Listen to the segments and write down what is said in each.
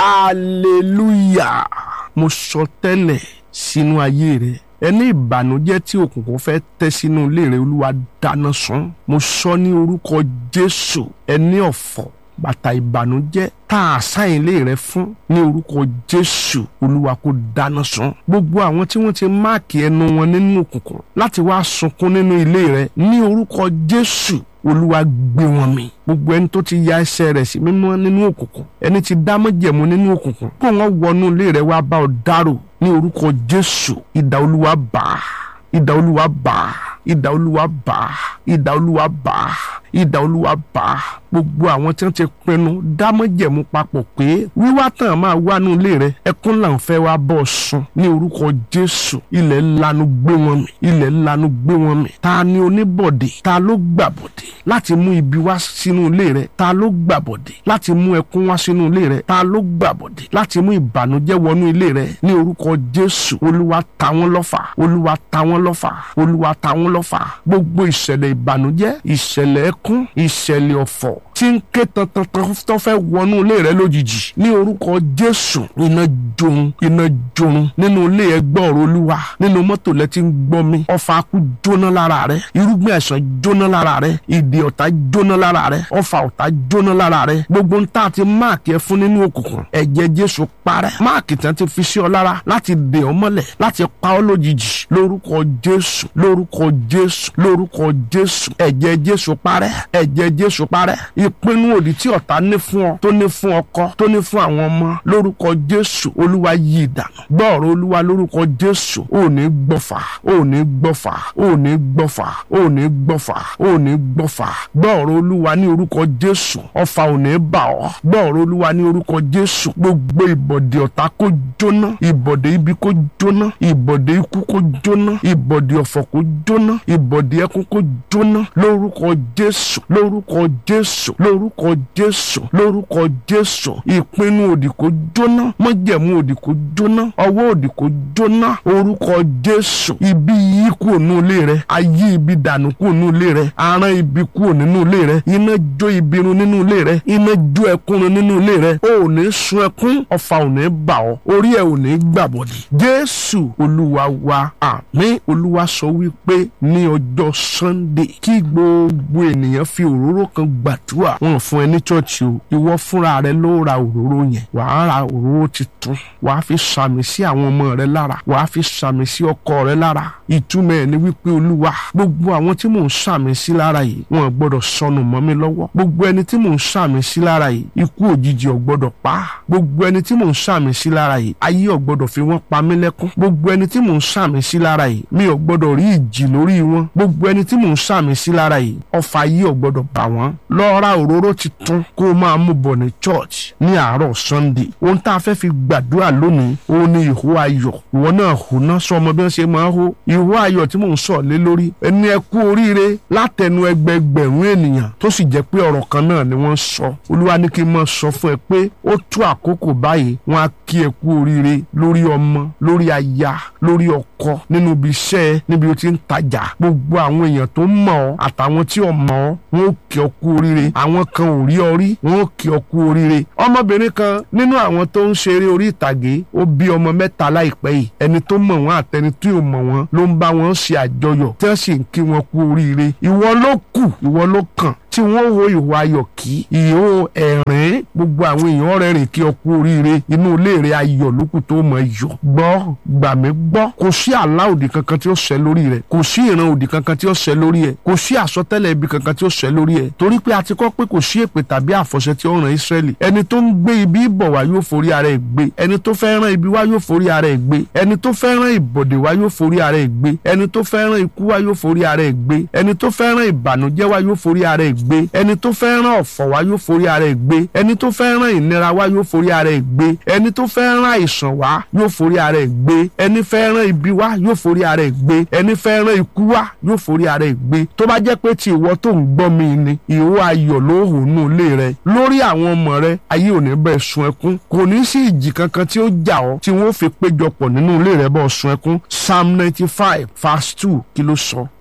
hallelujah mo sọ tẹ́lẹ̀ sínú ayé rẹ ẹni ìbànújẹ́ tí òkùnkùn fẹ́ tẹ́ sínú ilé rẹ olúwa dáná sun mo sọ ní orúkọ jésù ẹni ọ̀fọ̀ bàtà ìbànújẹ́ tá a sáyìn ilé rẹ fún ní orúkọ jésù olúwa kó dáná sun gbogbo àwọn tí wọ́n ti máàkì ẹnu wọn nínú òkùnkùn láti wá sunkún nínú ilé rẹ ní orúkọ jésù olúwa gbé wọn mì gbogbo ẹni tó ti ya ẹsẹ̀ rẹ̀ sí mímọ́ nínú òkùnkùn ẹni tí dá májẹ̀mú nínú òkùnkùn kó wọn wọnú ilé rẹ wá bá ọ dárò ní orúkọ jésù idà olúwa bá idà olúwa bá idà olúwa bá idà olúwa bá idà olúwa bá gbogbo àwọn tí wọ́n ti pinnu dámọ̀jẹ̀mú papọ̀ pé wíwá tán máa wá nú ilé rẹ ẹkún là ń fẹ́ wá bọ́ sùn ní orúkọ jésù ilẹ̀ lanu gbé wọn mì ilẹ̀ lanu gbé wọn mì ta ni oníbọ̀dé ta ló gbàbọ̀dé láti mú ibi wá sínú ilé rẹ ta ló gbàbọ̀dé láti mú ẹkún wá sínú ilé rẹ ta ló gbàbọ̀dé láti mú ìbànújẹ́ wọnú ilé rẹ ní orúkọ jésù olúwa ta wọ́n lọ́fà olúwa ta wọ́n lọ́fà olúwa ta wọ́n lọ́fà gbogbo ìṣẹ̀lẹ̀ ìbànújẹ́ ìṣẹ̀lẹ̀ ẹkún ìṣẹ̀lẹ̀ ọ̀fọ̀ tí ń ké tantan tó fẹ́ wọnú ilé rẹ lójijì ní orúkọ jésù iná jorun iná jorun nínú ilé ẹgbẹ́ ọ̀rọ̀ olúwa nínú mọ́tò lẹ ti ń gbọ́ mi ọfà akú jóná lára rẹ irúgbìn àìsàn jóná lára rẹ ìdè ọ̀tá jóná lára rẹ ọfà ọ̀tá jóná lára rẹ gbogbo ń tà ti máàkì ẹ fún nínú òkùnkùn ẹ̀jẹ̀ jésù parẹ́ máàkì tán ti fi sí ọ lára láti dè ọ mọ́lẹ̀ láti pa ọ lójijì lórúkọ jésù lórúkọ jésù lórúkọ jésù ẹ̀jẹ̀ jésù parẹ́ ẹ̀jẹ̀ jésù parẹ́ ìpinnu òdì tí ọ̀tá ní fún ọ tó ní fún ọkọ tó ní fún àwọn ọmọ lórúkọ jésù olúwa yí ìdànù gbọ́ọ̀rọ̀ olúwa lórúkọ jésù ò ní gbọ́fà ò ní gbọ́fà ò ní gbọ́fà ò ní gbọ́fà ò ní gbọ́fà gbọ́ọ̀rọ̀ olúwa ní orúkọ jésù ọfà ò ní bà ọ́ gbọ́ọ̀rọ̀ olúwa ní orúkọ jésù gbogbo ìbọ̀dẹ̀ ọ̀tá kó jóná ìbọ̀dẹ̀ ibi kó jóná ìbọ̀dẹ̀ ikú kó jóná ìbọ̀dẹ̀ ọ̀fọ̀ kó jóná ìbọ̀dẹ̀ ẹkún kó jóná lórúkọ jésù lórúkọ jésù lórúkọ jésù lórúkọ jésù ìpinnu òdì kó jóná májẹ̀mú òdì kó jóná ọwọ́ òdì kó jóná orúkọ jésù ibi yìí kúrò nínú ilé rẹ ayé ibi dànù kúrò nínú ilé rẹ aràn ibi kúrò nínú ilé rẹ iná jó ibi run nínú ilé rẹ iná jó ẹkún run nínú ilé rẹ o ò ní sun ẹkún ọfà ò ní bà ọ́ orí ẹ ò ní gbàbọ̀dì jésù olúwa wa àmín olúwa sọ wípé ní ọjọ́ sunday kí gbogbo ènìyàn fi òróró kan gbàdúrà wọn fún ẹ ní chọ́ọ̀chì o ìwọ fúnra rẹ ló ra òróró yẹn wàá ra òróró titun wàá fi sàmì sí àwọn ọmọ rẹ lára wàá fi sàmì sí ọkọ rẹ lára ìtumọ̀ ẹ̀ ni wípé olúwa gbogbo àwọn tí mò ń sàmì sí lára yìí wọn gbọ́dọ̀ sọnù mọ́ mi lọ́wọ́ gbogbo ẹni tí mò ń sàmì sí lára yìí ikú òjijì ò gbọ́dọ̀ pa gbogbo ẹni tí mò ń sàmì sí lára yìí ayé ò gbọ́dọ̀ fi wọ́n pa mí lẹ́kún gbogbo ẹni tí mò ń sàmì sí lára yìí mi ò gbọ́dọ̀ rí ìjì lórí wọn gbogbo ẹni tí mò ń sàmì sí lára yìí ọfà ayé ò gbọ́dọ̀ bà wọ́n lọ ra òróró titun kó o máa mú bọ̀ ní church ní àárọ̀ sunday ohun tá a fẹ́ fi gbàdúrà lónìí òun ni ìhó ayọ̀ ìwọ náà hò náà sọ ọmọ bí wọ́n ṣe máa ń hó ìhó ayọ̀ tí mò ń sọ lé lórí ẹni ẹ kú oríire látẹnu ẹgbẹgbẹ̀rún ènìyàn tó sì jẹ́ pé ọ̀rọ̀ kan náà ni wọ́n sọ olúwa ní kí n máa sọ fún ẹ pé ó tó àkókò báyìí wọ́n á kí ẹ kú oríire lórí ọmọ lórí aya lórí ọkọ nínú ibi iṣẹ́ níbi o ti ń tajà gbogbo àwọn èèyàn tó mọ̀ ọ́ àtàwọn tí ò mọ̀ ọ́ wọ́n ó kí ọ kú oríire àwọn kan ò rí ọ rí wọ́n ó kí ọ kú oríire ọmọbìnrin kan nínú àwọn tó ń ṣeré orí ìtàgé ó bí ọmọ mẹ́ta láìpẹ́ yìí ẹni tó mọ̀ wọ́n àtẹni tí ò mọ̀ wọ́n ló ń bá wọn ṣe àjọyọ̀ tí wọ́n sì ń kí wọn kú oríire ìwọ ló kù ìwọ ló kàn tí wọ́n wo ìwà ayọ̀ kí ìhó ẹ̀rín gbogbo àwọn èèyàn rẹ́rìn kí ọ kú oríire inú ilé rẹ ayọ̀ lókù tó mọ̀ yọ̀ gbọ́ gbà mí gbọ́ kò sí àlá òdì kankan tí ó ṣẹ lórí rẹ kò sí ìran òdì kankan tí ó ṣẹ lórí ẹ kò sí àsọtẹ́lẹ̀ ibi kankan tí ó ṣẹ lórí ẹ torí pé a ti kọ́ pé kò sí èpè tàbí àfọ̀ṣẹ tí ó ràn Ísírẹ́lì ẹni tó ń gbé ibi bọ̀ wá yóò forí ara ẹ̀ gbé ẹni tó fẹ́ rán ibi wá yóò forí ara ẹ̀ gbé ẹni tó fẹ́ rán ìbọ̀dẹ̀ wá yóò forí ara ẹ̀ gbé ẹni tó fẹ́ rán ikú wá yóò forí ara ẹ̀ gbé ẹni tó fẹ́ rán ìbànújẹ́ wá yóò forí ara ẹ̀ gbé ẹni tó fẹ́ rán ọ̀fọ̀ wá yóò forí ara ẹ̀ gbé ẹni tó fẹ́ rán ìnira wá yóò forí ara ẹ̀ gbé ẹni tó fẹ́ rán àìsàn wá yóò forí ara ẹ̀ gbé ẹni fẹ́ rán ibi wá yóò forí ara ẹ̀ gbé ẹni fẹ́ rán ikú wá yóò forí ara ẹ̀ gbé tó bá jẹ́ pé ti ìwọ tó ń gbọ́ mi ni ìwọ ayọ̀ ló hù nù ilé rẹ lórí àwọn ọmọ rẹ ayé ò ní bẹ́ẹ̀ sun ẹkún kò ní sí ìjì kankan tí ó jà ọ́ tí wọ́n fi péjọpọ̀ nínú ilé rẹ bọ́ sun ẹkún psalm ninety five verse two kí ló sọ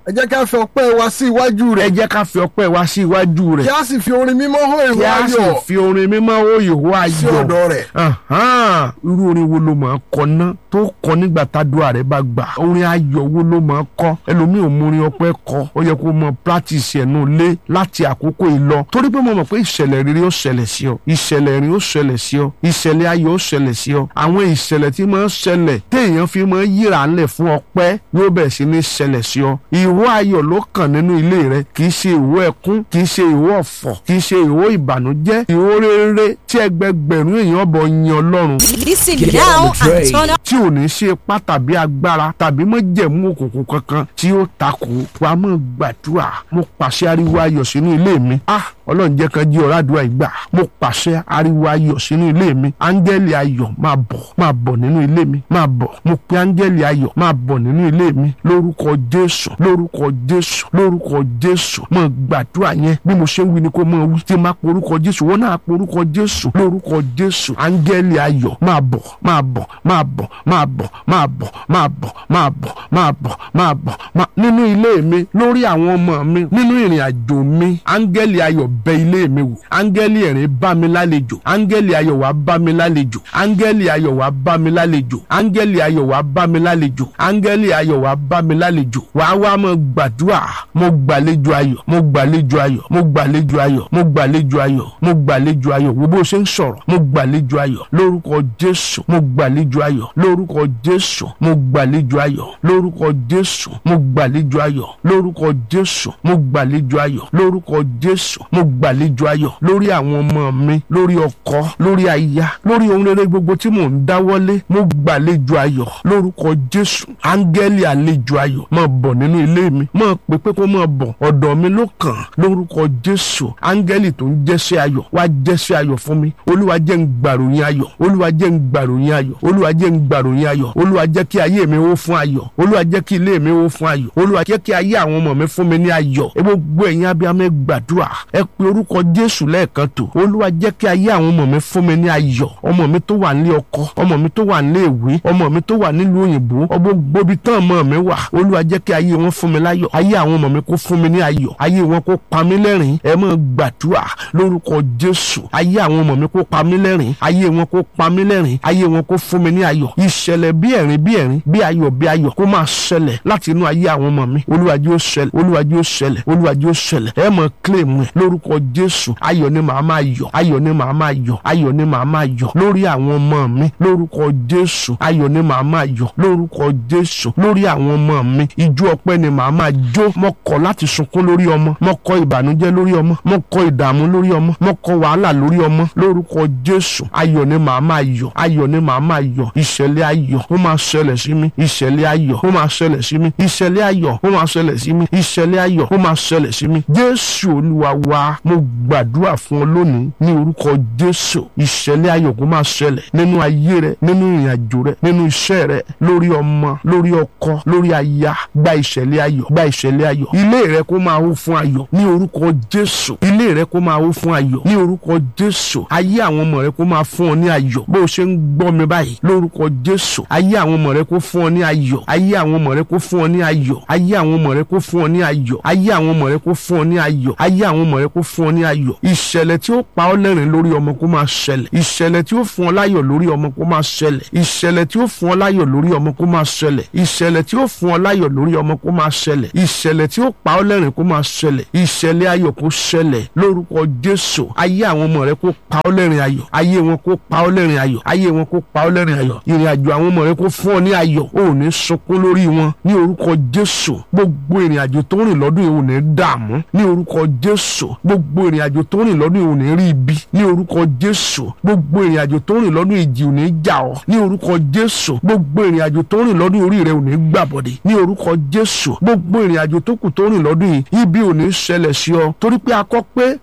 ẹ jẹ́ ká fi ọpẹ́ wa sí iwájú ẹ rẹ̀ jẹ́ ká fi ọpẹ́ wa sí iwájú kí rẹ̀ a sì fi orin mímọ́ hó kí ìwọ a sì ayọ̀ fi orin mímọ́ ó ìhó sí ayọ̀ ọ̀dọ̀ rẹ̀ Ahan, irú orin wo ló máa kọ ná tó kọ nígbà tádùá rẹ bá gbà orin ayọ̀ wo ló máa kọ ẹlòmíì ò mú orin ọpẹ́ kọ ó yẹ kó mọ practice ẹnu lé láti àkókò yìí lọ torí pé mo mọ̀ pé ìṣẹ̀lẹ̀ rere ó ṣẹlẹ̀ sí ọ ìṣẹ̀lẹ̀ rere ó ṣẹlẹ̀ sí ọ ìṣẹ̀lẹ̀ ayọ̀ ó ṣẹlẹ̀ sí ọ àwọn ìṣẹ̀lẹ̀ tí máa ń ṣẹlẹ̀ téèyàn fi máa ń yíra ńlẹ̀ fún ọpẹ́ yóò bẹ̀rẹ̀ sí ní ṣẹlẹ̀ sí ọ ìwọ ayọ̀ ló kàn nínú ilé rẹ kì í ṣe ìwọ ẹkún kì í ṣe ìwọ ọ̀fọ̀ kì í ṣe ìwọ ìbànújẹ́ ìwọ rere tí ẹgbẹgbẹ̀rún èèyàn bọ̀ yin Ọlọ́run Listen Get now on the train. and turn up. tí ò ní ṣe ipá tàbí agbára tàbí mọ́jẹ̀mú òkùnkùn kankan tí ó takò wà á mọ̀ gbàdúrà mo pàṣẹ ariwo ayọ̀ sínú ilé mi ah ọlọ́run jẹ́ kan jí ọ̀rá àdúrà ìgbà mo pàṣẹ ariwo ayọ̀ sínú ilé mi áńgẹ́lì ayọ̀ máa bọ̀ máa bọ̀ nínú ilé mi máa bọ̀ mo pe áńgẹ́lì ayọ̀ máa bọ̀ nínú ilé mi lórúkọ jésù lórúkọ jésù lórúkọ jésù mo gbàdúrà yẹn bí mo ṣe ń wí ni kó mọ wí tí máa porúkọ jésù wọn náà porúkọ jésù lórúkọ jésù áńgẹ́lì ayọ̀ máa bọ̀ máa bọ̀ máa bọ̀ máa bọ̀ máa bọ̀ máa bọ̀ máa bọ̀ máa bọ̀ máa bọ̀ máa nínú ilé mi lórí àwọn ọmọ mi nínú ìrìn àjò mi áńgẹ́lì ayọ̀ bẹ ilé mi wò áńgẹ́lì ẹ̀rín bá mi lálejò áńgẹ́lì ayọ̀ wá bá mi lálejò áńgẹ́lì ayọ̀ wá bá mi lálejò áńgẹ́lì ayọ̀ wá bá mi lálejò áńgẹ́lì ayọ̀ wá bá mi lálejò wàá wá mọ gbàdúrà mo gbàlejò ayọ̀ mo gbàlejò ayọ̀ mo gbàlejò ayọ̀ mo gbàlejò ayọ̀ mo gbàlejò ayọ̀ wo bó ṣe ń sọ̀rọ̀ mo gbàlejò ayọ̀ lórúkọ jésù mo gbàlejò ayọ̀ lórúkọ jésù mo gbàlejò ayọ̀ lórúkọ jésù mo gbàlejò ayọ̀ lórúkọ jésù mo gbàlejò ayọ̀ lórúkọ jésù mo gbàlejò ayọ̀ lórí àwọn ọmọ mi lórí ọkọ lórí aya lórí ohun rere gbogbo tí mò ń dáwọ́lé mo gbàlejò ayọ̀ lórúkọ jésù áńgẹ́lì àlejò ayọ̀ máa bọ̀ nínú ilé mi máa pè pé kó máa bọ̀ ọ̀dọ̀ mi ló kàn lórúkọ jésù áńgẹ́lì tó ń jẹ́sẹ́ ayọ̀ wá jẹ́sẹ́ ayọ̀ fún mi olúwa jẹ́ ń gbàròyìn ayọ̀ olúwa jẹ́ ń gbàròyìn ayọ̀ olúwa jẹ́ ń gbàròyìn ayọ̀ olúwa jẹ́ kí ayé mi ó fún ayọ̀ olúwa jẹ́ kí ilé mi ó fún ayọ̀ olúwa jẹ́ kí ayé àwọn ọmọ mi fún mi ní ayọ̀ ẹ gbogbo ẹ̀yin abiyamọ ẹ gbàdúrà ẹ pe orúkọ jésù lẹ́ẹ̀kan tó olúwa jẹ́ kí ayé àwọn ọmọ mi fún mi ní ayọ̀ ọmọ mi tó wà nílé ọkọ ọmọ mi tó wà nílé ìwé ọmọ mi tó wà nílùú òyìnbó gbogbo ibi tán ọmọ mi wà olúwa jẹ́ kí ayé wọn fún mi láyọ̀ ayé àwọn ọmọ mi kó fún mi ní ayọ̀ ayé wọn kó pa mí lẹ́rìn ẹ máa gbàdúrà lórúkọ jésù ayé àwọn ọmọ mi kó pa mí lẹ́rìn ayé wọn kó pa mí lẹ́rìn ayé wọn kó fún mi ní ayọ̀ ìṣẹ̀lẹ̀ bí ẹ̀rín bí ẹ̀rín bí ayọ̀ bí ayọ̀ kó máa ṣẹlẹ̀ láti inú ayé àwọn ọmọ mi olúwa jẹ́ ó ṣẹlẹ̀ olúwa jẹ́ ó ṣẹlẹ̀ olúwa jẹ́ ó ṣẹlẹ̀ ẹ máa claim ẹ lórúkọ jésù ayọ̀ ni màá máa yọ̀ ayọ̀ ni màá máa yọ̀ ayọ̀ ni màá máa yọ̀ lórí àwọn ọmọ mi lórúkọ jésù ayọ̀ ni màá máa yọ̀ lórúkọ jésù lórí àwọn ọmọ mi ijó ọpẹ́ ni màá máa jó mo kọ̀ láti sunkún lórí ọmọ mo kọ̀ ìbànújẹ́ lórí ọmọ mo kọ̀ ìdààmú lórí ọmọ mo kọ̀ wàhálà lórí ọmọ lórúkọ jésù ayọ̀ ni màá máa yọ̀ ayọ̀ ni màá máa yọ̀ ìṣẹ̀lẹ̀ ayọ̀ ó máa ṣẹlẹ̀ sí mi ìṣẹ̀lẹ̀ ayọ̀ ó máa ṣẹlẹ̀ sí mi ìṣẹ̀lẹ̀ ayọ̀ ó máa ṣẹlẹ̀ sí mi ìṣẹ̀lẹ̀ ayọ̀ ó máa ṣẹlẹ̀ sí mi jésù olúwa wa mo gbàdúrà fún ọ lónìí ní orúkọ jésù ìṣẹ̀lẹ̀ ayọ̀ kó máa ṣẹlẹ̀ nínú ayé rẹ nínú ìrìn àjò rẹ nínú iṣẹ́ rẹ lórí ọmọ lórí ọkọ lórí aya gba ìṣẹ̀lẹ̀ ayọ̀ gba ìṣẹ̀lẹ̀ ayọ̀ ilé rẹ kó máa hó fún ayọ̀ ní orúkọ jésù ilé rẹ kó máa hó fún ayọ̀ ní orúkọ jésù ayé àwọn ọmọ rẹ kó máa fún ọ ní ayọ̀ bó o ṣe ń gbọ́ mi báyìí lórúkọ jésù ayé àwọn ọmọ rẹ kó fún ọ ní ayọ̀ ayé àwọn ọmọ rẹ kó fún ọ ní ayọ̀ ayé àwọn ọmọ rẹ kó fún ọ ní ayọ̀ ayé àwọn ọmọ rẹ kó fún ọ ní ayọ̀ ayé àwọn ọmọ rẹ kó fún ọ ní ayọ̀ ìṣẹ̀lẹ̀ tí ó pa ọ́ lẹ́rìn lórí ọmọ kó máa ṣẹlẹ̀ ìṣẹ̀lẹ̀ tí ó fún ọ láyọ̀ lórí ọmọ kó máa ṣẹlẹ̀ ìṣẹ̀lẹ̀ tí ó fún ọ láyọ̀ lórí ọmọ kó máa ṣẹlẹ̀ ìṣẹ̀lẹ̀ tí ó fún ọ láyọ̀ lórí ọmọ kó máa ṣẹlẹ̀ ìṣẹ̀lẹ̀ tí ó pa ọ́ lẹ́rìn kó máa ṣẹlẹ̀ ìṣẹ̀lẹ̀ ayọ̀ kó ṣẹlẹ̀ lórúkọ Jésù ayé àwọn ọmọ rẹ kó pa ọ́ lẹ́rìn ayọ̀ ayé wọn kó pa ọ́ lẹ́rìn ayọ̀ ayé wọn kó pa ọ́ lẹ́rìn ayọ̀ ìrìn àjò àwọn ọmọ rẹ kó fún ọ ní ayọ̀ o ò ní sunkún lórí wọn ní orúkọ Jésù gbogbo ìrìn àjò tó rìn lọ́dún yìí ò ní dààmú ní orúkọ Jésù gbogbo ìrìn àjò tó rìn lọ́dún yìí ò ní rí ibi ní orúkọ Jésù gbogbo ìrìn àjò tó rìn lọ́dún ìjì ò ní jà ọ́ ní orúkọ Jésù gbogbo ìrìn àjò tó rìn lọ́dún orí rẹ ò ní gbàbọ̀dé ní orúkọ Jésù gbogbo ìrìn àjò tó kù tó rìn lọ́dún yìí ibi ò ní ṣẹlẹ̀ sí ọ torí pé a kọ pé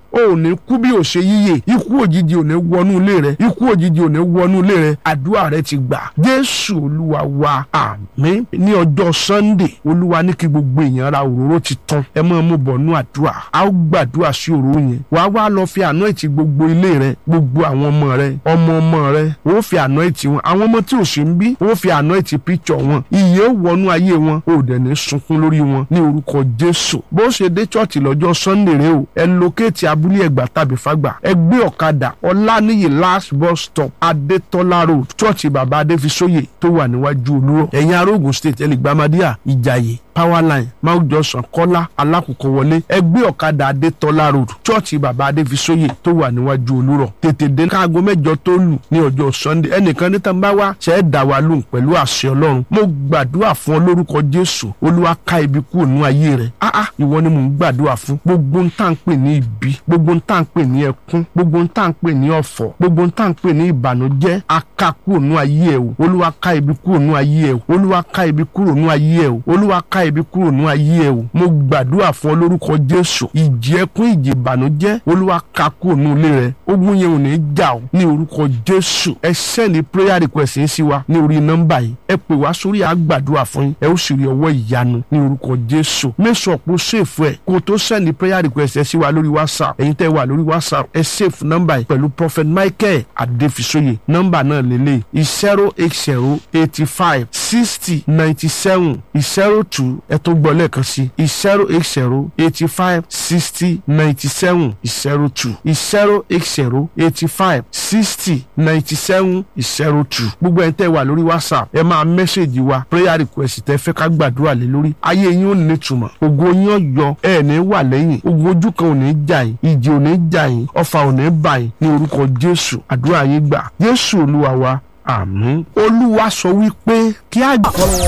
o ò ní kú bí ò ṣe yíyè ikú òjijì ò ní wọnú ilé rẹ ikú òjijì ò ní wọnú ilé rẹ àdúrà rẹ ti gbà jésù olúwa wa àmín ní ọjọ́ sunday olúwa ní kí gbogbo èèyàn ra òróró ti tán ẹ máa mú bọ̀ nú àdúrà a ó gbàdúrà sí òróró yẹn wàá wá lọ fi àná ìtì gbogbo ilé rẹ gbogbo àwọn ọmọ rẹ ọmọ ọmọ rẹ ó fi àná ìtì wọn àwọn ọmọ tí ò sí ń bí ó fi àná ìtì píkṣọ wọn ìyè ó wọnú ayé wọn ó dẹ̀ ní sunkún lórí wọn ní orúkọ jésù bó ṣe dé chọ́ọ̀chì lọ́jọ́ sunday rẹ o ẹ lókèétì abúlé ẹgbà tàbí fagbà ẹ gbé ọ̀kadà ọláníyì last bus stop adétọ́lá road chọ́ọ̀chì bàbá adéfisóyè tó wà níwájú olúrọ̀ ẹ̀yin arógun state ẹlẹ́gbàmádìyà ìjàyè powerline mount johnson kọ́lá alákòókò wọlé ẹgbẹ́ ọ̀kadà adétọ́lá road chọ́ọ̀chì bàbá adéfisóyè tó wà níwájú olúrọ̀ tètè dé káago mẹ́jọ tó lù ní ọjọ́ sunday ẹnìkan níta bá wá ṣe é dá wa lóhùn pẹ̀lú àṣẹ ọlọ́run mo gbàdúrà fún ọ lórúkọ jésù olúwa ká ibi kúrò nú ayé rẹ áá ìwọ ni mò ń gbàdúrà fún gbogbo ń tà ń pè ní ibi gbogbo ń tà ń pè ní ẹkún gbogbo ń tà ń pè ní ọ̀fọ̀ gbogbo ń tà ń pè ní ìbànújẹ́ aká kúrò nú ayé ẹ o olúwa ká ibi kúrò nú ayé ẹ o olúwa ká ibi kúrò nú ayé ẹ o olúwa ká ibi kúrò nú ayé ẹ o mo gbàdúrà fún ọ lórúkọ jésù ìjì ẹkún ìjì ìbànújẹ́ olúwa ká kúrò nú ilé rẹ ogun yẹn ò ní jà o ní orúkọ jésù ẹ sẹ́ni prayer request yín sí wa ní orí nọ́mbà yìí ẹ pè wá sórí àgbàdúrà fún yín ẹ ó sì rí ọwọ́ ìyanu ní orúkọ jésù mẹ́sàn ọ̀pọ̀ ṣèfù ẹ̀ kó o tó sẹ́ni prayer request ẹ sí wa lórí whatsapp ẹ̀yin tẹ́ wà lórí whatsapp ẹ ṣèfù nọ́mbà yìí pẹ̀lú prophet michael adéfisóye nọ́mbà náà lélẹ̀ zero eight zero eighty five sixty ninety seven zero two ẹ tó gbọ́ lẹ́ẹ̀kan sí zero eight zero eighty five sixty ninety seven zero two zero eight zero eighty five sixty ninety seven zero two gbogbo ẹ̀ ń tẹ́ wà lórí whatsapp ẹ máa mẹ́sẹ̀gì wa prayer request tẹ́ fẹ́ ká gbàdúrà lé lórí ayé yín ò ní túmọ̀ ògo yín ò yọ ẹ ní wà lẹ́yìn ogun ojú kan ò ní jà yín ìjì ò ní jà yín ọfà ò ní bà yín ní orúkọ jésù àdúrà yín gbà jésù olúwa wa àmín olúwa sọ wípé kí á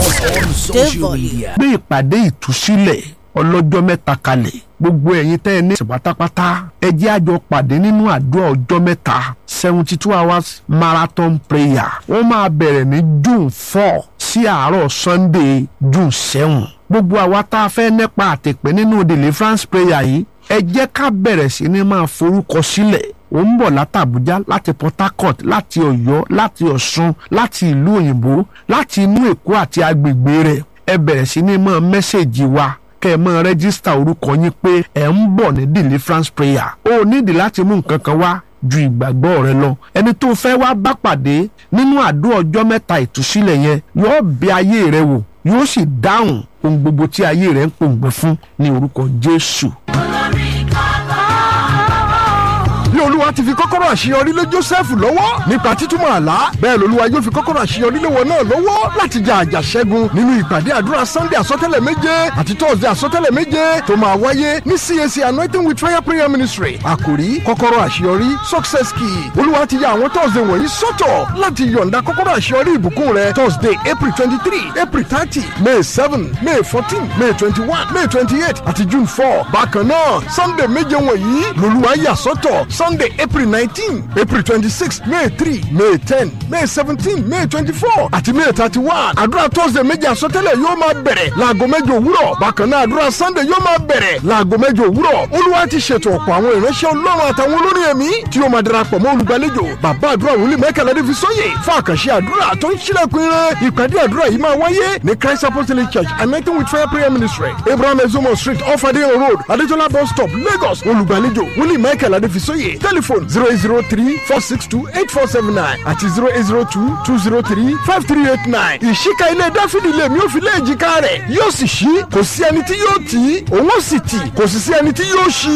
gbé ìpàdé ìtúsílẹ̀ ọlọ́jọ́ mẹ́ta kalẹ̀ gbogbo ẹ̀yin tẹ́ ẹ ní ìsìn pátápátá ẹ jẹ́ àjọ pàdé nínú àdúrà ọjọ́ mẹ́ta seventy two hours marathon prayer wọ́n máa bẹ̀rẹ̀ ní june four sí àárọ̀ sunday june seven gbogbo àwa tá a fẹ́ nípa àtẹ̀pẹ́ nínú deliverance prayer yìí ẹ jẹ́ ká bẹ̀rẹ̀ sí ní máa forúkọ sílẹ̀ ó ń bọ̀ látàbújá láti port harcourt láti ọ̀yọ́ láti ọ̀ṣun láti ìlú òyìnbó láti inú èkó àti agbègbè rẹ̀ ẹ bẹ̀rẹ̀ sí ní máa mẹ́sẹ̀gì wa kẹ́ ẹ máa rẹ́gísítà orúkọ yín pé ẹ̀ ń bọ̀ ní deliverance prayer ó nídìí láti mú nǹkan kan wá ju ìgbàgbọ́ rẹ lọ ẹni tó fẹ́ wá bá pàdé nínú àdúrà ọjọ́ mẹ́ta ìtúsílẹ̀ yẹn yóò bẹ ayé rẹ wò yóò sì dáhùn ohun gbogbo tí ayé rẹ ń pòǹgbẹ fún ní orúkọ jésù. bí olúwa ti fi kọ́kọ́rọ́ àṣeyọrí lé jósẹ́fù lọ́wọ́ nípa títúmọ̀ àlá bẹ́ẹ̀ lolúwa yóò fi kọ́kọ́rọ́ àṣeyọrí lé wọn náà lọ́wọ́ láti jà àjàṣẹ́gun nínú ìpàdé àdúrà sunday àsọtẹ́lẹ̀ méje àti thursday àsọtẹ́lẹ̀ méje tó máa wáyé ní cac anointing with fire prayer ministry àkòrí kọ́kọ́rọ́ àṣeyọrí success key olúwa ti ya àwọn thursday wọ̀nyí sọ́tọ̀ láti yọ̀ǹda kọ́kọ́rọ́ àṣeyọrí ìbùkún rẹ thursday april twenty three april thirty may seven may fourteen may twenty one may twenty eight àti june four bákan náà sunday méje wọ̀nyí lolúwa yà sọ́tọ̀ sunday april nineteen april twenty-six may three may ten may seventeen may twenty-four àti may thirty-one àdúrà thursday méjì àsọtẹ́lẹ̀ yóò máa bẹ̀rẹ̀ láago mẹ́jọ òwúrọ̀ bákan náà àdúrà sunday yóò máa bẹ̀rẹ̀ láago mẹ́jọ òwúrọ̀ olúwa ti ṣètò ọ̀pọ̀ àwọn ìránṣẹ́ ọlọ́run àtàwọn olórin ẹ̀mí tí yóò máa darapọ̀ mọ́ olùgbàlejò bàbá àdúrà wòlíì mẹ́kànlá dé fi sóyè fún àkànṣe àdúrà tó ń ṣílẹ̀kùn ire ìpàdé àdúrà yìí máa wáyé ní christ apostolic church anointing with fire prayer ministry abraham ezomo street off adeyan road adetola bus stop lagos olùgbàlejò wòlíì mẹ́kànlá dé fi sóyè telephone zero eight zero three four six two eight four seven nine àti zero eight zero two two zero three five three eight nine. ìṣíka ilé dáfídì lèmi ò fi lé èjìká rẹ̀ yóò sì ṣí kò sí ẹni tí yóò tì í òun ó sì tì kò sì sí ẹni tí yóò ṣí.